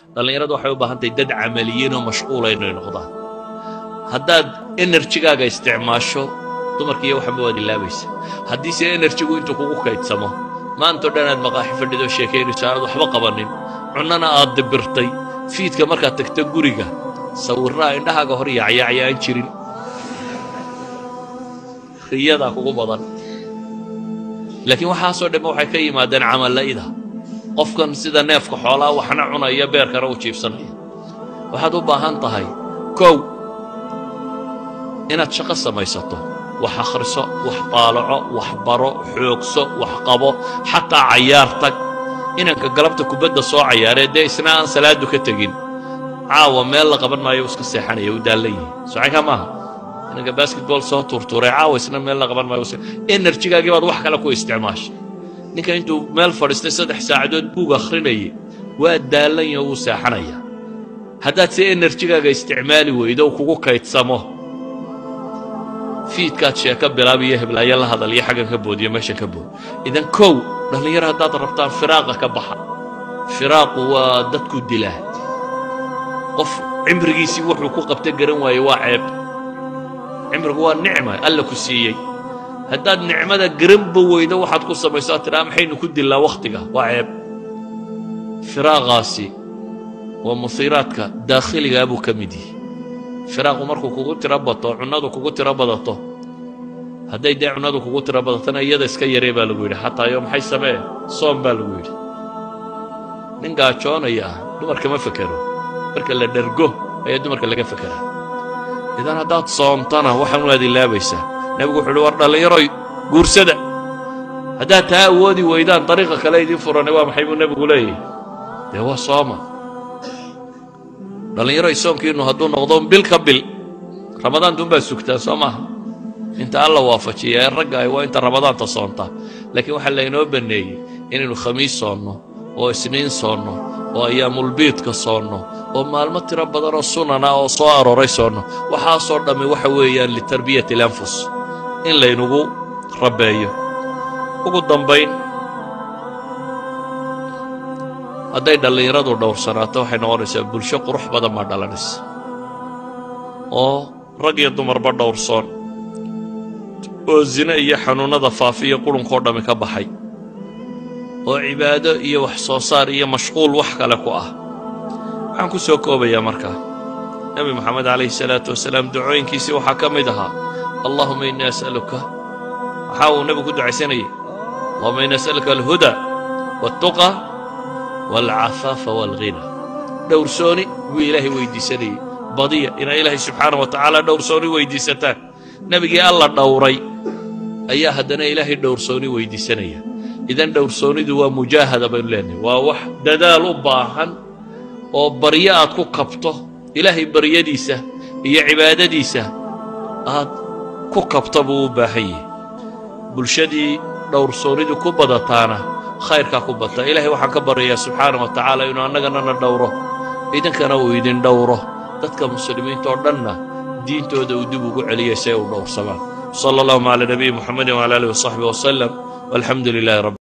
dhallinyaradu waxay u baahan tahay dad camaliyiin oo mashquula inay noqdaan haddaad enerjigaaga isticmaasho dumarkiiyo waxanba waad ilaabaysa haddiise enerjigu intuu kugu kaydsamo maantao dhan aad maqaaxi fadhido sheekaynayso aanad waxba qabanin cunnana aad dibirtay fiidka markaad tagto guriga sawirraa indhahaaga hor yaacyaacya aan jirin riyadaa kugu badan laakiin waxaasoo dhamme waxay ka yimaadeen camalla'ida qofkan sida neefka xoolaa waxna cunaya beerkana u jiibsanaya waxaad u baahan tahay kow inaad shaqo samaysato wax akhriso wax daalaco wax baro xoogso wax qabo xataa cayaar tag inanka galabta kubadda soo cayaaree dee isna aan salaadu ka tegin caawa meel la qaban maayo iska seexanaya u daallan yihi socaynkaa maaha inanka basketball soo tuurtuuray caawa isna meel la qaban maayo enerjigaagii baad wax kale ku isticmaashay ninka intuu meel fadhiistay saddex saacadood buug akhrinayay waa daallanya wuu seexanaya haddaad se enerjigaaga isticmaali weydo u kugu kaydsamo fiidkaad sheeko bilaabiyo heblaayo la hadal iyo xaggan ka boodiyo meeshan ka bood idan kow dhallinyaro haddaad rabtaan firaaqa ka baxa firaaqu waa dadku dilaa qof cimrigiisii wuxuu ku qabta garan waayey waa ceeb cimrigu waa nicma alla ku siiyey haddaad nicmada garanba weydo waxaad ku samayso aad tidhaha maxaynu ku dillaa wakhtiga waa ceeb firaaqaasi waa musiiraadka daakhiligaa buu ka mid yihi firaaqu markuu kugu tiro bato cunnadu kugu tiro badato hadday dee cunnadu kugu tiro badatona iyada iska yaree baa lagu yidhi xataa yo maxay samee soom baa lagu yidhi nin gaajoonaya ah dumarka ma fekero marka la dhergo ayaa dumarka laga fekeraa idan haddaad soontana waxaan waad ilaabaysaa nebigu wuxu uhi war dhallinyaroy guursada haddaad taa awoodi weydaan dariiqa kale idiin furane waa maxay buu nebigu leeyahy dee waa sooma dhallinyaroy soonkiinnu hadduu noqdo bil ka bil ramadaantuunbaad sugtaa soo maaha inta alla waafajiya ee ragga ay waa inta ramadaanta soontaa laakiin waxaa laynoo banneeyey inaynu khamiis soonno oo isniin soonno oo ayaamulbiidka soonno oo maalmo tiro badanoo sunana oo soo arooray soonno waxaasoo dhammi waxa weeyaan litarbiyati alanfus in laynugu rabbeeyo ugu dambayn hadday dhallinyaradu dhowrsanaato waxay noqonaysaa bulsho qurux badan baa dhalanaysa oo rag iyo dumarba dhowrsoon oo zine iyo xanuunnada faafiya qulunkoo dhammi ka baxay oo cibaado iyo wax soo saar iyo mashquul wax kale ku ah waxaan ku soo koobayaa markaa nebi moxamed calayhi salaatu wasalaam ducooyinkiisii waxaa ka mid ahaa allahuma innii as'aluka waxaa uu nebigu ku ducaysanayay allahuma innii as'aluka alhuda waltuqa waalcafaafa waalghina dhowrsooni buu ilaahay weyddiisanayey badiya inaa ilaahay subxaana wa tacaala dhowrsooni weyddiisataan nebigii alla dhowray ayaa haddana ilaahay dhowrsooni weyddiisanaya idan dhowrsoonidu waa mujaahada baynu leenahay waa wax dadaal u baahan oo baryo aad ku kabto ilaahay baryadiisa iyo cibaadadiisa aad ku kabta buu u baahan yahay bulshadii dhowrsoonidu ku badataana khayrkaa ku bata ilaahay waxaan ka baryayaa subxaana wa tacaala inuu annaganana dhowro idinkana uu idin dhowro dadka muslimiinta oo dhanna diintooda uu dib ugu celiyay si ay u dhowrsamaan sala allahuma calaa nabiyi muxamedin wala alihi wasaxbi wasalam walxamdu lilahi rabbi